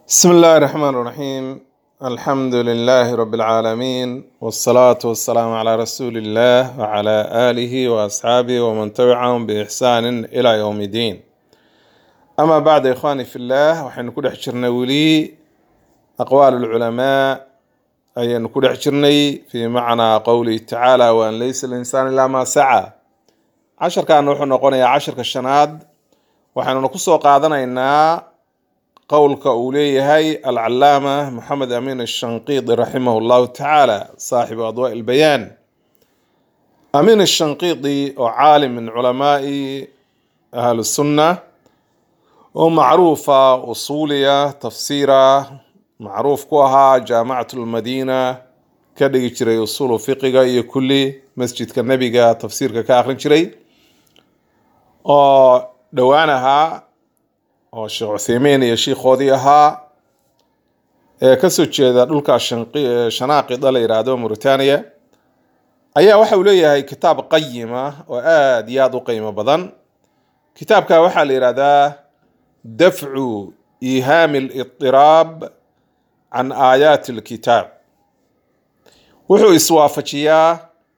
بسم الله الرحمن الرحيم الحمد لله رب العالمين والصلاة والسلام على رسول الله وعلى آله وأصحابه ومن تبعهم بإحسان إلى يوم الدين أما بعد يا إخواني في الله وحين كل حشرنا ولي أقوال العلماء أي كل حشرني في معنى قوله تعالى وأن ليس الإنسان إلا ما سعى عشر كان نوح نقول عشر كالشناد وحين نقص قادنا إنها qowlka uu leeyahay alcalaama moxamed amiin ashanqiidi raximah llahu tacaala saaxibu adwaa ilbayaan amiin ashanqiidi oo caalim min culamaai ahli sunna oo macruufa usuuliya tafsiira macruuf ku ahaa jaamacat lmadiina ka dhigi jiray usuulu fiqiga iyo kulli masjidka nebiga tafsiirka ka akrin jiray oo dhowaan ahaa oo sheekh cutheymiin iyo shiikhoodii ahaa ee kasoo jeeda dhulka shanaaqida la yidhaahdo mauritania ayaa waxa uu leeyahay kitaab qayima oo aada iyo aada u qiimo badan kitaabka waxaa la yidhahdaa dafcu ihaami lidiraab can aayaati alkitaab wuxuu iswaafajiyaa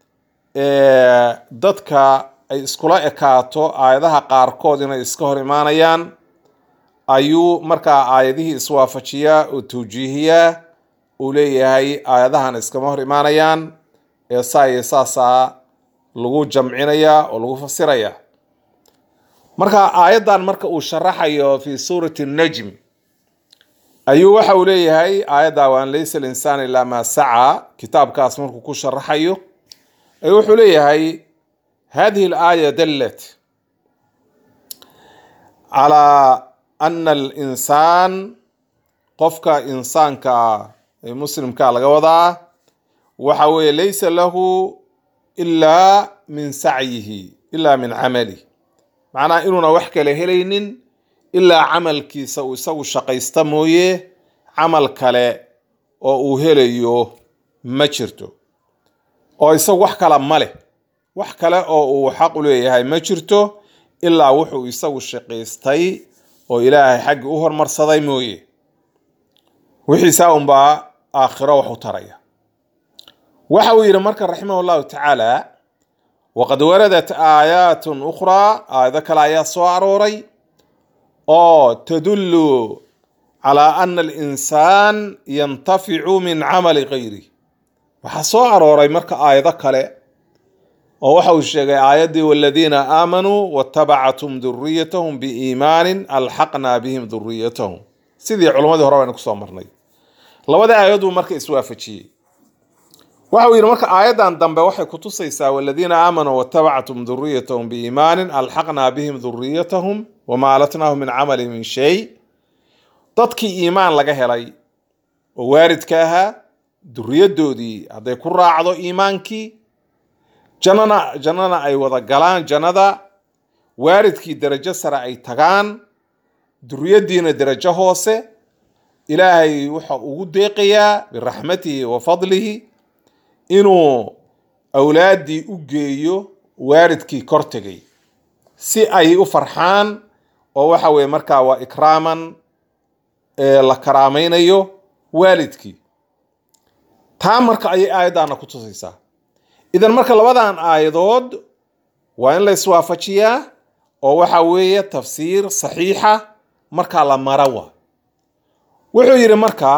dadka ay iskula ekaato aayadaha qaarkood inay iska hor imaanayaan ayuu markaa aayadihii iswaafajiyaa oo tawjiihiyaa uu leeyahay aayadahan iskama hor imaanayaan ee saa iyo saasaa lagu jamcinayaa oo lagu fasirayaa marka aayaddan marka uu sharaxayo fi suurati najm ayuu waxa uu leeyahay aayadda waan laysa alinsaan ilaa maa sacaa kitaabkaas markuu ku sharaxayo ayuu wuxuu leeyahay hadihi alaaya dallat calaa ana alinsaan qofka insaanka ee muslimka laga wadaa waxa weeye laysa lahu ilaa min sacyihi ilaa min camalihi macnaha inuuna wax kale helaynin ilaa camalkiisa uu isagu shaqaysta mooye camal kale oo uu helayo ma jirto oo isagu wax kala ma leh wax kale oo uu xaq u leeyahay ma jirto ilaa wuxuu isagu shaqaystay oo ilaahay xaggi u hormarsaday mooye wixiisaa unbaa aakhiro wax u taraya waxa uu yidhi marka raximah llahu tacaala waqad waradat aayaatun ukhraa aayado kale ayaa soo arooray oo tadullu calaa ana alinsaan yantaficu min camali gayri waxaa soo arooray marka aayado kale oo waxa uu sheegay aayaddii waladiina aamanuu watabacathum duriyatahum biiimaanin alxaqnaa bihim duriyatahum sidii culammadii hore baynu kusoo marnay labada aayad buu marka iswaafajiyey waxa uu yidhi marka aayaddan dambe waxay kutusaysaa waladiina aamanuu watabacathum duriyatahum biiimaanin alxaqnaa bihim duriyatahum wamaa alatnaahum min camali min shay dadkii iimaan laga helay oo waaridka ahaa duriyadoodii hadday ku raacdo iimaankii jannana jannana ay wada galaan jannada waaridkii darajo sare ay tagaan duriyaddiina darajo hoose ilaahay wuxa ugu deeqayaa biraxmatihi wa fadlihi inuu awlaaddii u geeyo waaridkii kor tegay si ay u farxaan oo waxa weye markaa waa ikraaman la karaamaynayo waalidkii taa marka ayay aayaddaana ku tusaysaa idan marka labadan aayadood waa in la iswaafajiyaa oo waxa weeye tafsiir saxiixa markaa la marawa wuxuu yidhi markaa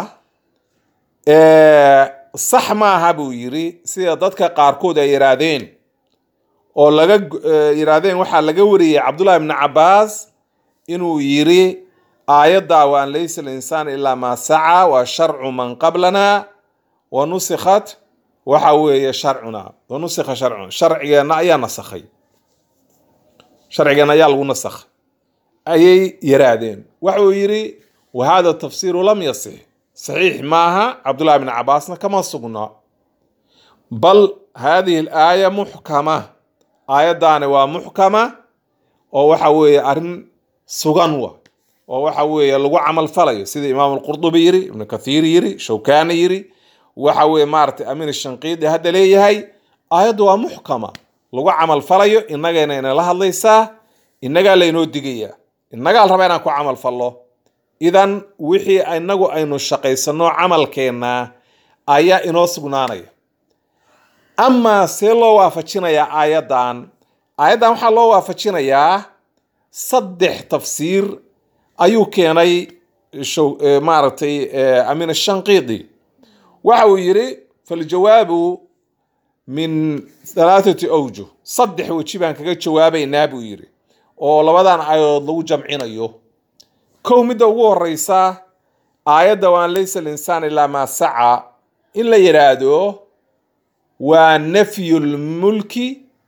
sax maaha buu yidhi sida dadka qaarkood ay yidhaahdeen oo laga yidhaahdeen waxaa laga wariyey cabdullahi ibni cabaas inuu yidhi aayadda wa an laysa alinsaan ilaa maa saca waa sharcu man qablana wa nusikhat waxa weeye sharcuna wanusikha sharcuna sharcigeenna ayaa nasakhay sharcigeenna ayaa lagu nasakhay ayay yaraadeen waxa uu yidhi wa hada tafsiiru lam yasix saxiix maaha cabdullahi bni cabaasna kama sugna bal hadihi alaaya muxkama aayaddaani waa muxkama oo waxa weeye arrin sugan wa oo waxa weeye lagu camal falayo sida imaam alqurdubi yiri ibnu kathiir yiri shawkani yiri waxa weye maaragtay amiin shanqiidi hadda leeyahay aayaddu waa muxkama lagu camal falayo innagayna inala hadlaysaa innagaa laynoo digayaa innagaa la rabaa inaan ku camal fallo idan wixii inagu aynu shaqaysano camalkeenna ayaa inoo sugnaanaya amaa see loo waafajinayaa aayaddan aayaddan waxaa loo waafajinayaa saddex tafsiir ayuu keenay maaragtay amin ashanqiidi waxa uu yidhi faljawaabu min halaathati awjuh saddex weji baan kaga jawaabaynaa buu yidhi oo labadan aayadood lagu jamcinayo kow midda ugu horeysa aayadda waan laysa linsaan ilaa maa saca in la yidhaahdo waa nafyulmulki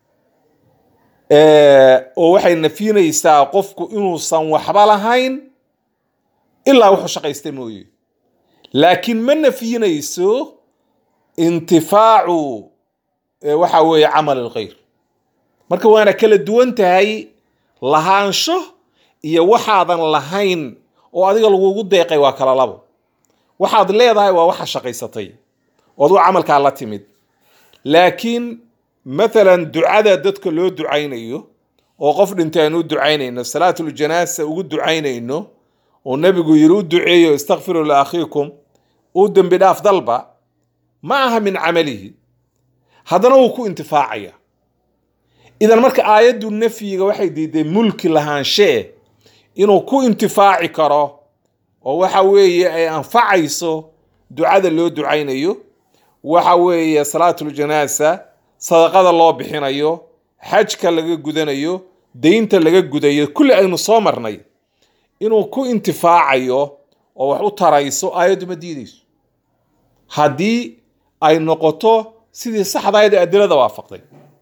oo waxay nafyinaysaa qofku inuusan waxba lahayn ilaa wuxuu shaqaysta mooye laakiin ma nafyinayso intifaacu waxa weeye camal ilkhayr marka waana kala duwan tahay lahaansho iyo waxaadan lahayn oo adiga lagugu deeqay waa kala labo waxaad leedahay waa waxa shaqaysatay oo adigu camalkaa la timid laakiin mathalan ducada dadka loo ducaynayo oo qof dhintay aan u ducaynayno salaatuljanasa ugu ducaynayno oo nebigu yiri u duceeyo istakfiruu liakhiikum u dembi dhaaf dalba ma aha min camalihi haddana wuu ku intifaacaya idan marka aayaddu nafyiga waxay diiday mulki lahaanshee inuu ku intifaaci karo oo waxa weeye ay anfacayso ducada loo ducaynayo waxa weeye salaatuljanasa sadaqada loo bixinayo xajka laga gudanayo deynta laga gudayo kulli aynu soo marnay inuu ku intifaacayo oo wax u tarayso aayaddu ma diidayso haddii ay noqoto sidii saxdahayd ee adilada waafaqday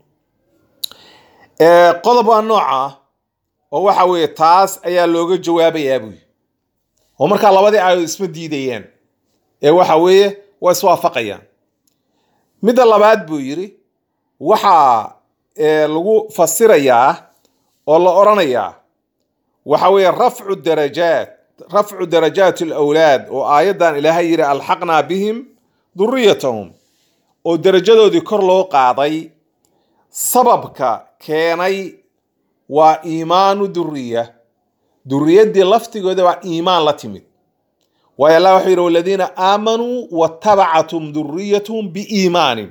qodob waa nooca oo waxa weeye taas ayaa looga jawaabayaa buy oo markaa labadii aayadood isma diidayaan ee waxa weeye waa iswaafaqayaan midda labaad buu yidhi waxaa lagu fasirayaa oo la odhanayaa waxa weeye rafcu darajaat rafcu darajaati alawlaad oo aayaddan ilaahay yidhi alxaqnaa bihim duriyatahum oo darajadoodii kor loo qaaday sababka keenay waa iimaanu duriya duriyaddii laftigooda waa iimaan la timid waayo allah wuxuu yidhi waladiina aamanuu watabacatum duriyatuhum biiimaanin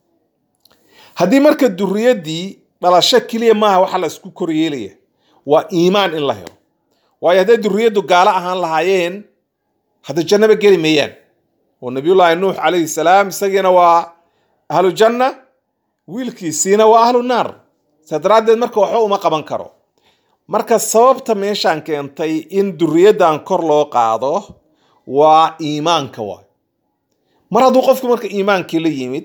haddii marka duriyaddii dhalasho keliya maaha waxa la isku koryeelaya waa iimaan in la helo waayo hadday duriyaddu gaalo ahaan lahaayeen hadda jannaba geli mayaan oo nabiyullaahi nuux calayhi salaam isagiina waa ahlu janna wiilkiisiina waa ahlu naar saa daraaddeed marka waxba uma qaban karo marka sababta meeshaan keentay in duriyaddan kor loo qaado waa iimaanka waay mar hadduu qofku marka iimaankii la yimid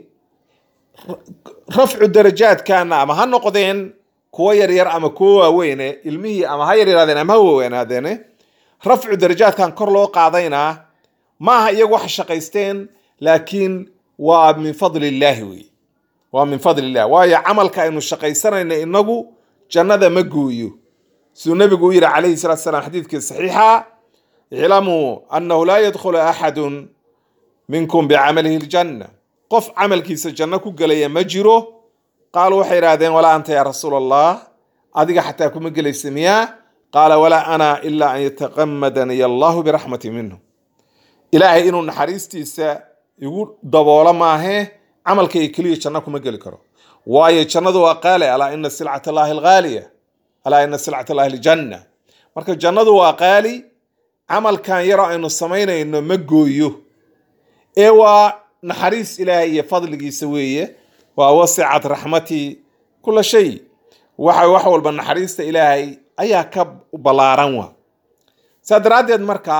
rafcu darajaadkana ama ha noqdeen kuwo yaryar ama kuwo waaweyne ilmihii ama ha yaryaraadeen ama ha waaweynaadeen rafcu darajaadkan kor loo qaadaynaa ma aha iyagu wax shaqaysteen laakiin waa min fadli illaahi wey waa min fadli illah waayo camalka aynu shaqaysanayna inagu jannada ma gooyo siduu nebigu u yidhi calayhi salatu salaam xadiidkii saxiixa iclamuu annahu laa yadkhulu axadun minkum bicamalihi ljanna qof camalkiisa janno ku gelaya ma jiro qaaluu waxay idhahdeen walaa anta yaa rasuul allah adiga xataa kuma gelaysa miyaa qaala walaa ana ilaa an yataqamadaniy allahu biraxmati minhu ilaahay inuu naxariistiisa igu daboolo maahe camalkayga keliya janno kuma geli karo waayo jannadu waa qaali alaa ina silcat allahi alghaaliya alaa ina silcat allahi aljanna marka jannadu waa qaali camalkan yaroo aynu samaynayno ma gooyo ee waa naxariis ilaahay iyo fadligiisa weeye waa wasicat raxmatii kula shay waxa wax walba naxariista ilaahay ayaa ka ballaaran wa saa daraaddeed marka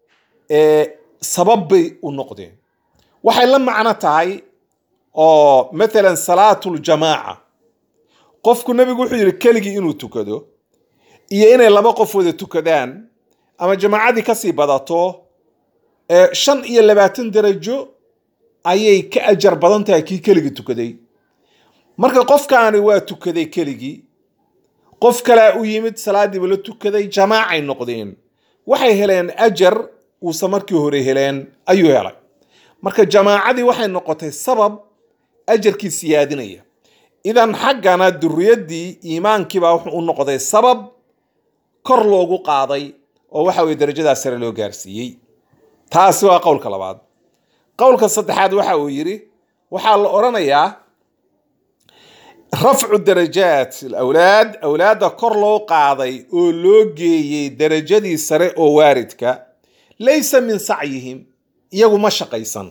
sabab bay u noqdeen waxay la macno tahay oo mathalan salaatuljamaaca qofku nebigu wuxuu yidhi keligii inuu tukado iyo inay laba qof wada tukadaan ama jamaacadii kasii badato shan iyo labaatan darajo ayay ka ajar badan tahay kii keligii tukaday marka qofkaani waa tukaday keligii qof kalea u yimid salaadiiba la tukaday jamaacay noqdeen waxay heleen ajar uusan markii hore heleen ayuu helay marka jamaacadii waxay noqotay sabab ajarkii siyaadinaya idan xaggana duriyaddii iimaankiibaa wuxuu u noqday sabab kor loogu qaaday oo waxa weye darajadaa sare loo gaarsiiyey taasi waa qowlka labaad qowlka saddexaad waxa uu yidhi waxaa la odhanayaa rafcu darajaat alawlaad awlaadda kor loo qaaday oo loo geeyey darajadii sare oo waaridka laysa min sacyihim iyagu ma shaqaysan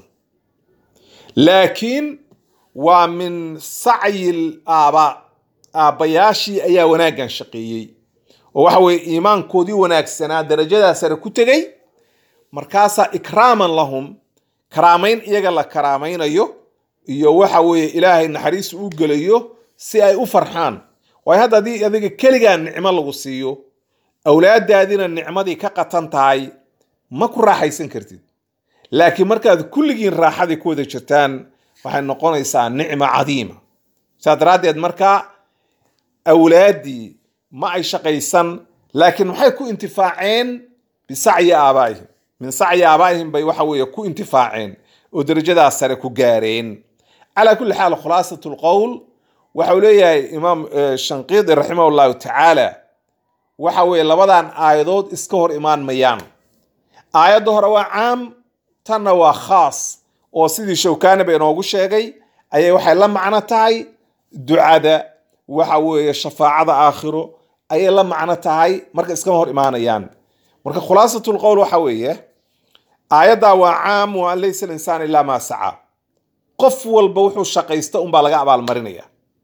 laakiin waa min sacyi aabaa aabbayaashii ayaa wanaaggan shaqeeyey oo waxa weye iimaankoodii wanaagsanaa darajadaa sare ku tegey markaasaa ikraaman lahum karaamayn iyaga la karaamaynayo iyo waxa weeye ilaahay naxariis u gelayo si ay u farxaan waayo hadda haddii adiga keligaa nicmo lagu siiyo awlaadaadina nicmadii ka qatan tahay ma ku raaxaysan kartid laakiin markaad kulligiin raaxadii ku wada jirtaan waxay noqonaysaa nicmo cadiima saa daraaddeed markaa awlaaddii ma ay shaqaysan laakiin maxay ku intifaaceen bisacyi aabaa'ihim min sacyi aabaa'ihim bay waxa weeye ku intifaaceen oo darajadaas sare ku gaareen calaa kulli xaal khulaasat lqowl waxa uu leeyahay imaam shanqiidi raximah llahu tacaala waxa weeye labadan aayadood iska hor imaan mayaan aayadda hore waa caam tanna waa khaas oo sidii shawkaani ba inoogu sheegay ayay waxay la macno tahay ducada waxa weeye shafaacada aakhiro ayay la macno tahay marka iskama hor imaanayaan marka khulaasatul qowl waxa weeye aayaddaa waa caam wa an laysa alinsaan ilaa maa saca qof walba wuxuu shaqaysta unbaa laga abaalmarinaya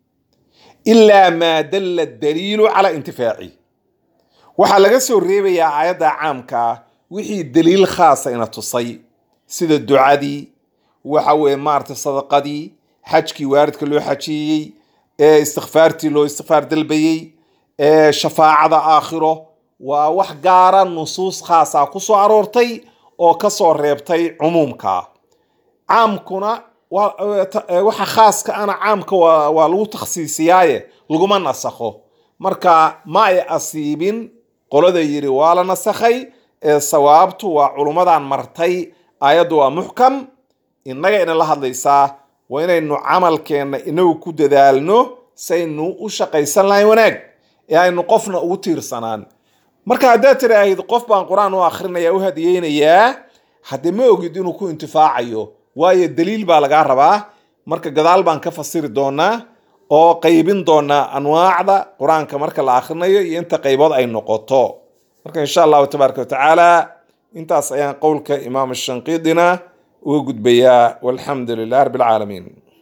ilaa maa dalla daliilu calaa intifaaci waxaa laga soo reebayaa aayadda caamka ah wixii daliil khaasa ina tusay sida ducadii waxa weeye maarata sadaqadii xajkii waaridka loo xajieyey ee istikfaartii loo istikfaar dalbayey ee shafaacada aakhiro waa wax gaara nusuus khaasa ku soo aroortay oo ka soo reebtay cumuumka caamkuna waxa khaaska ana caamka waa lagu takhsiisiyaaye laguma nasakho marka ma ay asiibin qolada yidhi waa la nasakhay ee sawaabtu waa culummadan martay aayaddu waa muxkam innaga ina la hadlaysaa waa inaynu camalkeenna inagu ku dadaalno saynu u shaqaysan lahayn wanaag ee aynu qofna ugu tiirsanaan marka haddaad tiraahid qof baan qur-aan u akrinaya u hadiyeynayaa haddee ma ogid inuu ku intifaacayo waayo daliil baa lagaa rabaa marka gadaal baan ka fasiri doonaa oo qaybin doonaa anwaacda qur-aanka marka la akhrinayo iyo inta qaybood ay noqoto marka insha allahu tabaaraka watacaala intaas ayaan qowlka imaam shanqiidina uga gudbayaa walxamdu lilah rabbi alcaalamiin